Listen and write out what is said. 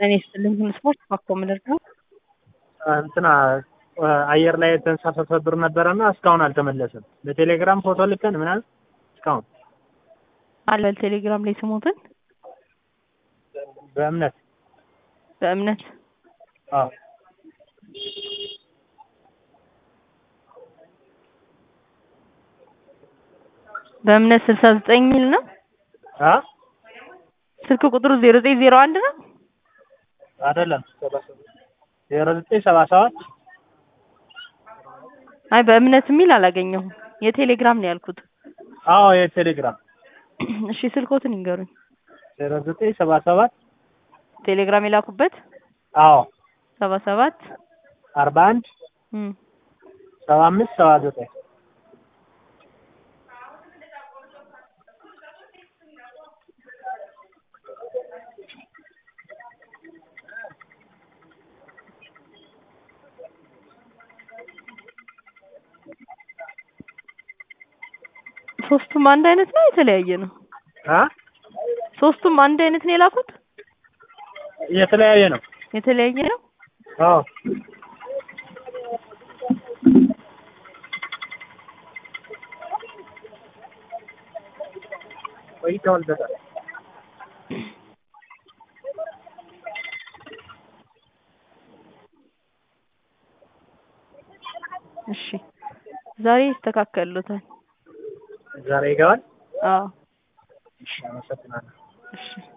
ጤና ይስጥልኝ ስፖርት ባኮ ምንድነው? እንትና አየር ላይ የተንሳፈፈ ብር ነበረና እስካሁን አልተመለሰም። በቴሌግራም ፎቶ ልከን ምናምን እስካሁን አለ ቴሌግራም ላይ ስሞትን በእምነት በእምነት አዎ በእምነት ስልሳ ዘጠኝ ሚል ነው። አ ስልክ ቁጥሩ ዜሮ ዘጠኝ ዜሮ አንድ ነው። አይደለም ዜሮ ዘጠኝ ሰባ ሰባት አይ በእምነት የሚል አላገኘሁም። የቴሌግራም ነው ያልኩት። አዎ የቴሌግራም እሺ ስልኮትን ይንገሩኝ። ዜሮ ዘጠኝ ሰባ ሰባት ቴሌግራም የላኩበት አዎ ሰባ ሰባት አርባ አንድ እም ሰባ አምስት ሰባ ዘጠኝ ሶስቱም አንድ አይነት ነው የተለያየ ነው? አ ሶስቱም አንድ አይነት ነው የላኩት? የተለያየ ነው። የተለያየ ነው? አዎ ቆይተዋል በጣም እሺ ዛሬ ይስተካከሉታል። ዛሬ ይገባል። አዎ እሺ አመሰግናለሁ። እሺ